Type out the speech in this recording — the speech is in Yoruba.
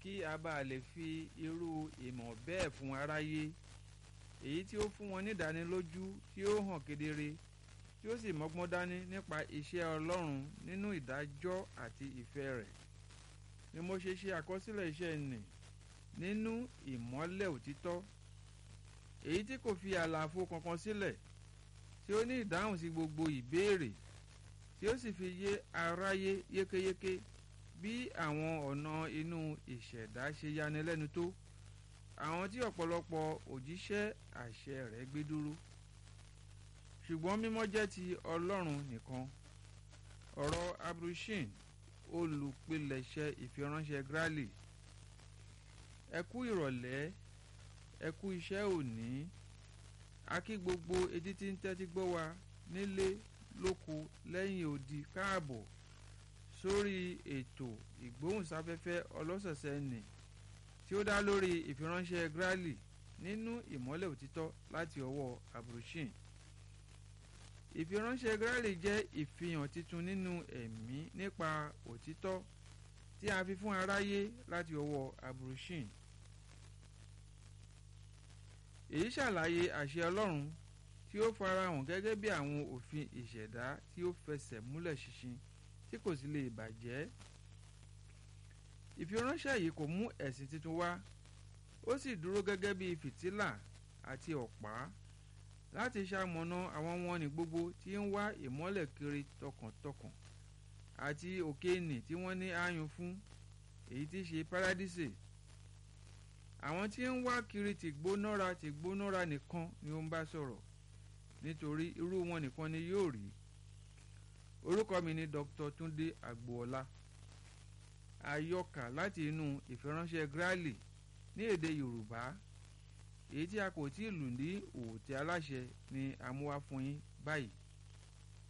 kí a bá lè fi irú ìmọ̀ bẹ́ẹ̀ fún aráyé èyí tí ó fún wọn nídánilójú tí ó hàn kedere tí ó sì mọ́gbọ́n dání nípa iṣẹ́ Ọlọ́run nínú ìdájọ́ àti ìfẹ́ rẹ̀ ni mo ṣe ṣe àkọsílẹ̀ iṣẹ́ nì nínú ìmọ́lẹ̀ òtítọ́ èyí tí kò fi àlàfo kankan sílẹ̀ tí ó ní ìdáhùn sí gbogbo ìbéèrè tí ó sì fi yé aráyé yékéyéké bí àwọn ọ̀nà inú ìṣẹ̀dá ṣe yanilẹ́nu tó àwọn tí ọ̀pọ̀lọpọ̀ òjíṣẹ́ àṣẹ rẹ̀ gbé dúró ṣùgbọ́n mímọ́ jẹ́ ti Ọlọ́run nìkan ọ̀rọ̀ abrushin olùpilẹ̀ṣẹ̀ ìfiránṣẹ́ Grally ẹ kú ìrọ̀lẹ́ ẹ kú iṣẹ́ òní a kí gbogbo etí tí ń tẹ́tí gbọ́ wa nílé lóko lẹ́yìn odi káàbọ̀ sórí ètò ìgbóhùnsáfẹ́fẹ́ ọlọ́sọ̀ọ̀sẹ̀ nì tí ó dá lórí ìfiránṣẹ́ Grally nínú ìmọ́lẹ̀ òtítọ́ láti ọwọ́ abrushin ìfiránṣẹ́ Grally jẹ́ ìfihàn titun nínú ẹ̀mí nípa òtítọ́ tí a fi fún aráyé láti ọwọ́ abrushin èyí ṣàlàyé àṣẹ Ọlọ́run tí ó farahàn gẹ́gẹ́ bí àwọn òfin ìṣẹ̀dá tí ó fẹsẹ̀ múlẹ̀ ṣinṣin tí kò sì lè bàjẹ́ ìfiránṣẹ́ yìí kò mú ẹ̀sìn tuntun wá ó sì dúró gẹ́gẹ́ bí fìtílà àti ọ̀pá láti ṣamọ̀nà àwọn wọn ní gbogbo tí ń wá ìmọ́lẹ̀ kiri tọkàntọkàn àti òkèènì tí wọ́n ní ààyùn fún èyí tí í ṣe párádísè àwọn tí ń wá kiri tìgbónára tìgbónára nìkan ni ó ń bá sọ̀rọ̀ nítorí irú wọn nìkan ni yóò rí orúkọ mi ni Dr. Túndé Àgbòọlá àyọkà láti inú ìfiránṣẹ́ Grally ní èdè Yorùbá èyí tí a kò tí ì lù ní òòtẹ́ aláṣẹ ni a mú wá fún yín báyìí